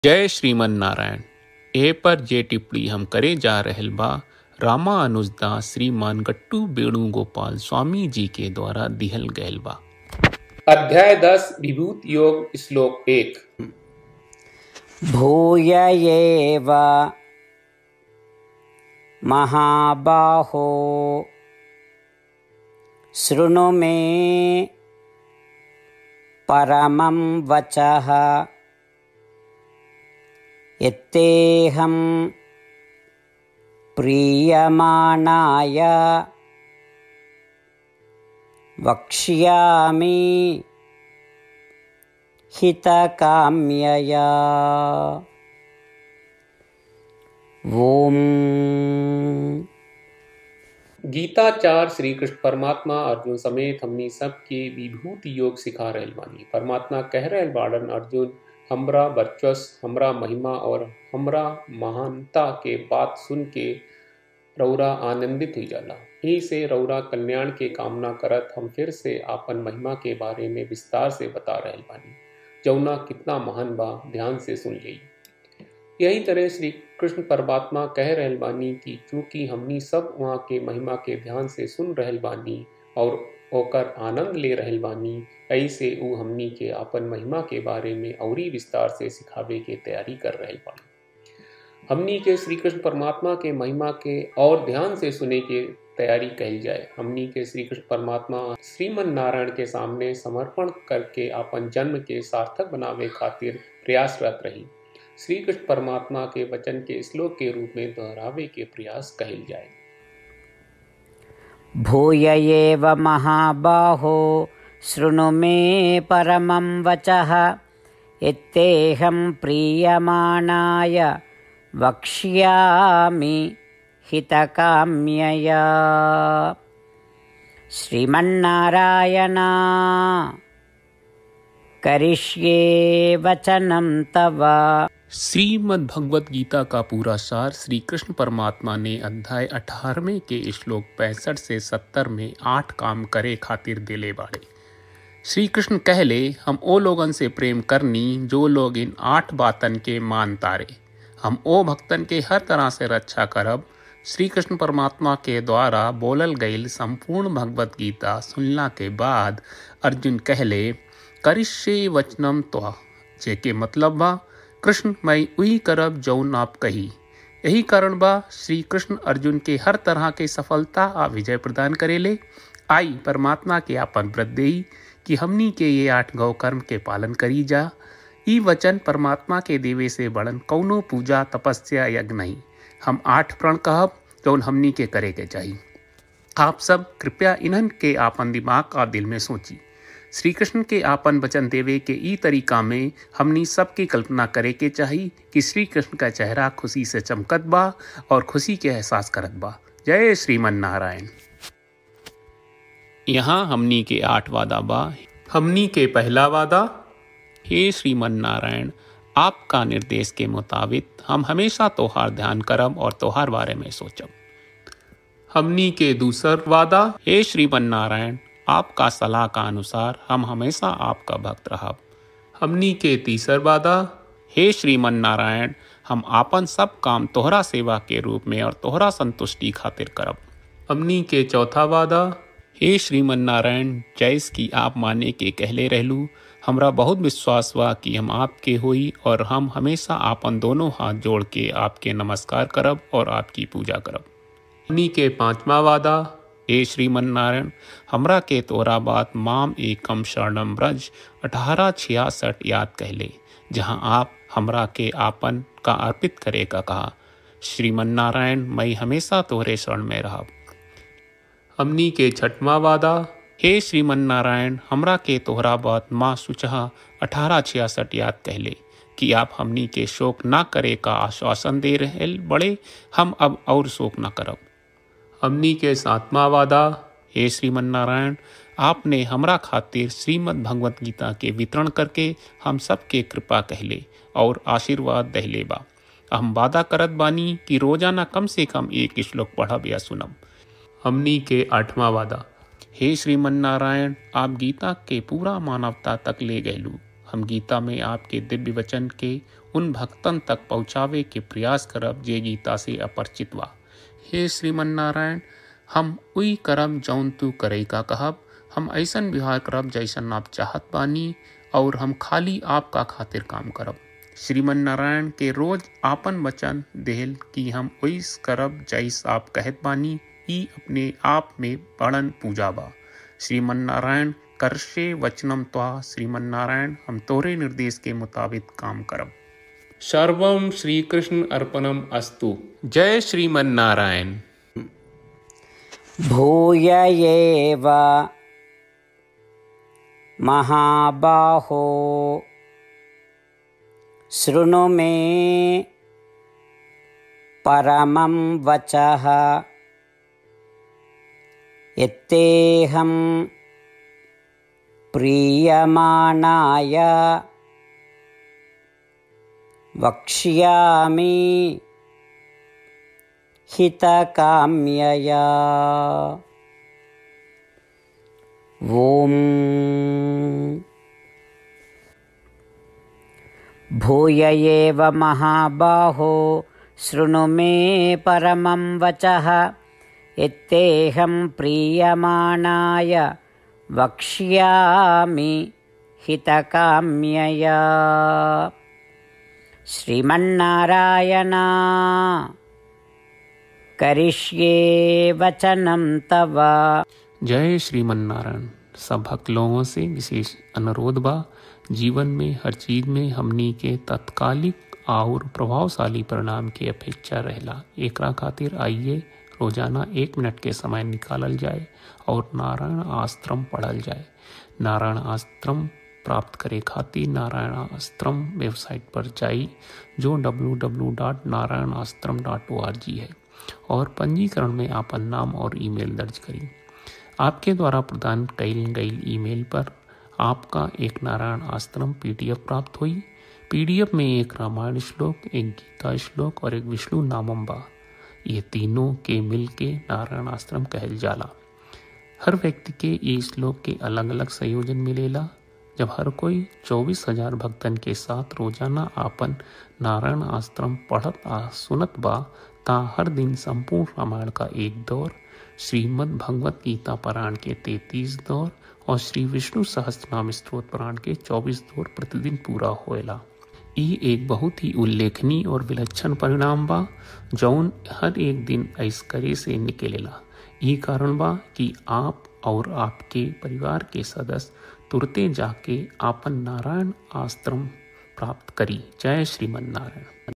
जय श्रीमन नारायण ए पर जे टिप्पणी हम करे जा रहल बा रामा अनुजदास श्रीमान गट्टू वेणुगोपाल स्वामी जी के द्वारा दिहल गयल बा अध्याय दस विभूत योग श्लोक एक भूय एव महाबाहो शृणु मे परमं वचः यत्तेऽहं प्रीयमाणाय वक्ष्यामि हितकाम्यया ॐ गीताचार श्री कृष्ण परमात्मा अर्जुन समेत हमनी सब के विभूत योग सिखा रहल बानी परमात्मा कह रहल बाड़न अर्जुन हमरा वर्चस्व हमरा महिमा और हमरा महानता के बात सुन के रौरा आनंदित हुई जाला यही से रौरा कल्याण के कामना करत हम फिर से आपन महिमा के बारे में विस्तार से बता रहल बानी जौना कितना महान बा ध्यान से सुन ली यही तरह श्री कृष्ण परमात्मा कह रहल बानी कि चूंकि हमनी सब वहाँ के महिमा के ध्यान से सुन रहल बानी और ओकर आनंद ले रहल बानी ऐसे ऊ हमनी के अपन महिमा के बारे में औरी विस्तार से सिखावे के तैयारी कर रहल बानी हमनी के श्री कृष्ण परमात्मा के महिमा के और ध्यान से सुने के तैयारी कही जाए हमनी के श्री कृष्ण परमात्मा श्रीमन नारायण के सामने समर्पण करके अपन जन्म के सार्थक बनावे खातिर प्रयासरत रही श्री कृष्ण परमात्मा के वचन के श्लोक के रूप में दोहरावे के प्रयास कहल जाए भूय एव महाबाहो शृणु मे परमं वचः यत्तेऽहं प्रीयमाणाय वक्ष्यामि हितकाम्यया श्रीमन्नारायणा करिष्ये वचनं तव श्रीमद् भगवत गीता का पूरा सार श्री कृष्ण परमात्मा ने अध्याय 18वें के श्लोक पैंसठ से 70 में आठ काम करे खातिर दिले बाड़े श्री कृष्ण कहले हम ओ लोगन से प्रेम करनी जो लोग इन आठ बातन के मान तारे हम ओ भक्तन के हर तरह से रक्षा करब श्री कृष्ण परमात्मा के द्वारा बोलल गईल संपूर्ण भगवत गीता सुनला के बाद अर्जुन कहले करिष्ये वचनम त्वा जेके मतलब बा कृष्ण मैं वही करब जौन आप कही यही कारण बा श्री कृष्ण अर्जुन के हर तरह के सफलता आ विजय प्रदान करेले आई परमात्मा के आपन व्रत देई कि हमनी के ये आठ गौ कर्म के पालन करी जा ई वचन परमात्मा के देवे से बड़न कौनो पूजा तपस्या यज्ञ नहीं हम आठ प्रण कहब जौन हमनी के करे के चाहिए आप सब कृपया इन्हन के आपन दिमाग और दिल में सोची श्री कृष्ण के आपन वचन देवे के ई तरीका में हमनी सबकी कल्पना करे के चाही कि श्री कृष्ण का चेहरा खुशी से चमकत बा और खुशी के एहसास करत बा जय श्रीमन नारायण यहाँ हमनी के आठ वादा बा हमनी के पहला वादा हे श्रीमन नारायण आपका निर्देश के मुताबिक हम हमेशा तोहार ध्यान करब और तोहार बारे में सोचब हमनी के दूसर वादा हे श्रीमन नारायण आपका सलाह का अनुसार हम हमेशा आपका भक्त रहब हमनी के तीसर वादा हे श्रीमन नारायण हम आपन सब काम तोहरा सेवा के रूप में और तोहरा संतुष्टि खातिर करब हमनी के चौथा वादा हे श्रीमन नारायण जैस की आप माने के कहले रहलू हमरा बहुत विश्वास बा कि हम आपके होई और हम हमेशा आपन दोनों हाथ जोड़ के आपके नमस्कार करब और आपकी पूजा करब हमनी के पांचवा वादा हे श्रीमन नारायण हमरा के तोरा बात माम एकम शरणम ब्रज अठारह छियासठ याद कहले जहाँ आप हमरा के आपन का अर्पित करे का कहा श्रीमन नारायण मैं हमेशा तोहरे शरण में रहब हमनी के छठवा वादा हे श्रीमन नारायण हमरा के तोहरा बात माँ सुचहा अठारह छियासठ याद कहले कि आप हमनी के शोक ना करे का आश्वासन दे रहे बड़े हम अब और शोक ना करब हमनी के सातवां वादा हे श्रीमन नारायण आपने हमरा खातिर श्रीमद् भगवत गीता के वितरण करके हम सबके कृपा कहले और आशीर्वाद दहले बा हम वादा करत बानी कि रोजाना कम से कम एक श्लोक पढ़ब या सुनब हमनी के आठवां वादा हे श्रीमन नारायण आप गीता के पूरा मानवता तक ले गयलू हम गीता में आपके दिव्य वचन के उन भक्तन तक पहुँचावे के प्रयास करब जे गीता से अपरिचित बा हे श्रीमन नारायण हम उई करब जौन तू करे का कहब हम ऐसन व्यवहार करब जैसन आप चाहत बानी और हम खाली आपका खातिर काम करब श्रीमन नारायण के रोज आपन वचन देहल कि हम ओइस करब जैस आप कहत बानी ई अपने आप में बड़न पूजा बा श्रीमन नारायण करशे वचनम त्वा श्रीमन नारायण हम तोरे निर्देश के मुताबिक काम करब सर्वम श्री कृष्ण अर्पणम अस्तु जय श्रीमन नारायण भूय एव महाबाहो शृणु मे परमं वचः यत्तेऽहं प्रीयमाणाय वक्ष्यामि हितकाम्यया ॐ भूय एव महाबाहो शृणु मे परमं वचः यत्तेऽहं प्रीयमाणाय वक्ष्यामि हितकाम्यया श्रीमन्नारायणा करिष्ये वचनं तव जय श्रीमन नारायण सब भक्त लोगों से विशेष अनुरोध बा जीवन में हर चीज में हमनी के तत्कालिक और प्रभावशाली परिणाम की अपेक्षा रहला एकरा खातिर आइए रोजाना एक मिनट के समय निकालल जाए और नारायण आश्रम पढ़ल जाए नारायण आश्रम प्राप्त करे खातिर नारायण आश्रम वेबसाइट पर जाई जो www.narayanaashram.org है और पंजीकरण में आपन नाम और ईमेल दर्ज करी आपके द्वारा प्रदान कईल गई ईमेल पर आपका एक नारायण आश्रम पीडीएफ प्राप्त हुई पीडीएफ में एक रामायण श्लोक एक गीता श्लोक और एक विष्णु नामम बा ये तीनों के मिल के नारायण आश्रम कहल जाला हर व्यक्ति के ये श्लोक के अलग अलग संयोजन मिलेला जब हर कोई चौबीस हजार भक्तन के साथ रोजाना आपन नारायण आश्रम पढ़त आ सुनत बा ता हर दिन संपूर्ण रामायण का एक दौर श्रीमद् भगवत गीता पुराण के तैतीस दौर और श्री विष्णु सहस्त्रनाम स्त्रोत पुराण के चौबीस दौर प्रतिदिन पूरा होएला ई एक बहुत ही उल्लेखनीय और विलक्षण परिणाम बा जौन हर एक दिन ऐसकरे से निकलेला ई कारण बा कि आप और आपके परिवार के सदस्य तुरते जाके आपन नारायण आश्रम प्राप्त करी जय श्रीमन नारायण